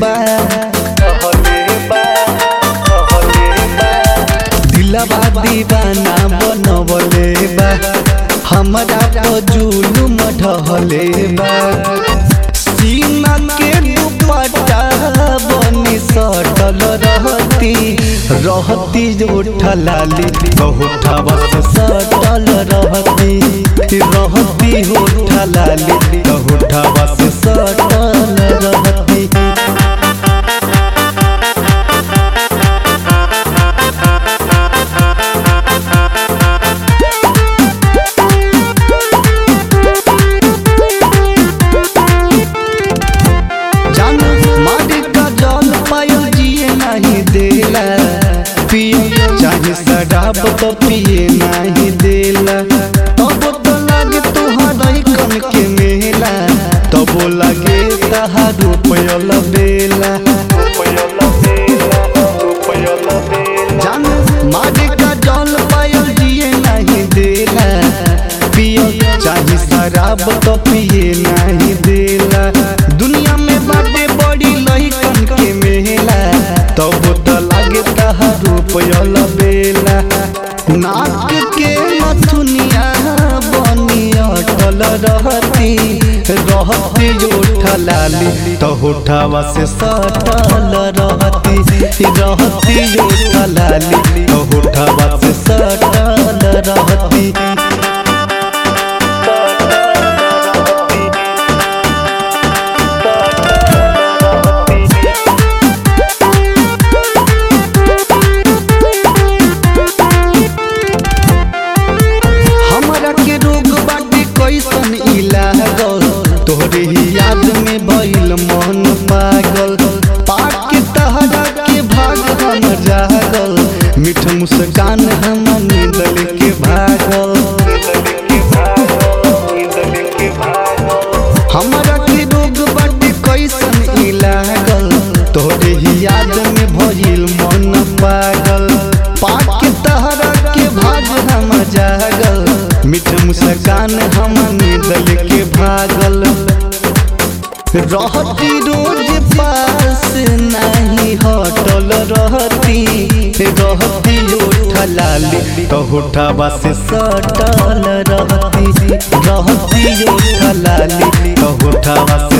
बा दिलवा दीवाना बनवले बा हमरा तो जुलुम ढहले बा सीना के दुपट्टा बनी सटल रहती रहती उठलाली बहुठवा से सटल रहती रहती उठलाली बहुठवा से सटल रहती जान मारे का जल पायो जिए नहीं देला पिए चाहे शराब तो पिए नहीं देला तब तो लागे तुहर कन के मेला तब लागे तहार रुपयल बेला जान मारे का जल पायो जिए नहीं देला पिए चाहे शराब तो पिए नहीं देला दुनिया में बाटे बड़ी लइकन के मेला तब तो लागे तहार रुपयल बेला नाक के नथुनिया बनी अटल रहती रहती उठलाली तो उठावा से सटल रहती रहती उठलाली तो उठावा से सटल रहती हमरा के रोग बाटे कैसन इलाज तोहरे ही याद में भइल मन पागल पाक के तहरा के भाग हम जागल मीठ मुस्कान हम नींदल के भागल हमरा के रोग बाटे कैसन इलागल तोहरे ही याद में भइल मन पागल पाक के तहरा के भाग हम जागल मीठ मुस्कान हम निदल के भागल रहती रोज पास नहीं हटल रहती रहती उठलाली तो उठावा से सटल रहती रहती उठलाली तो उठावा से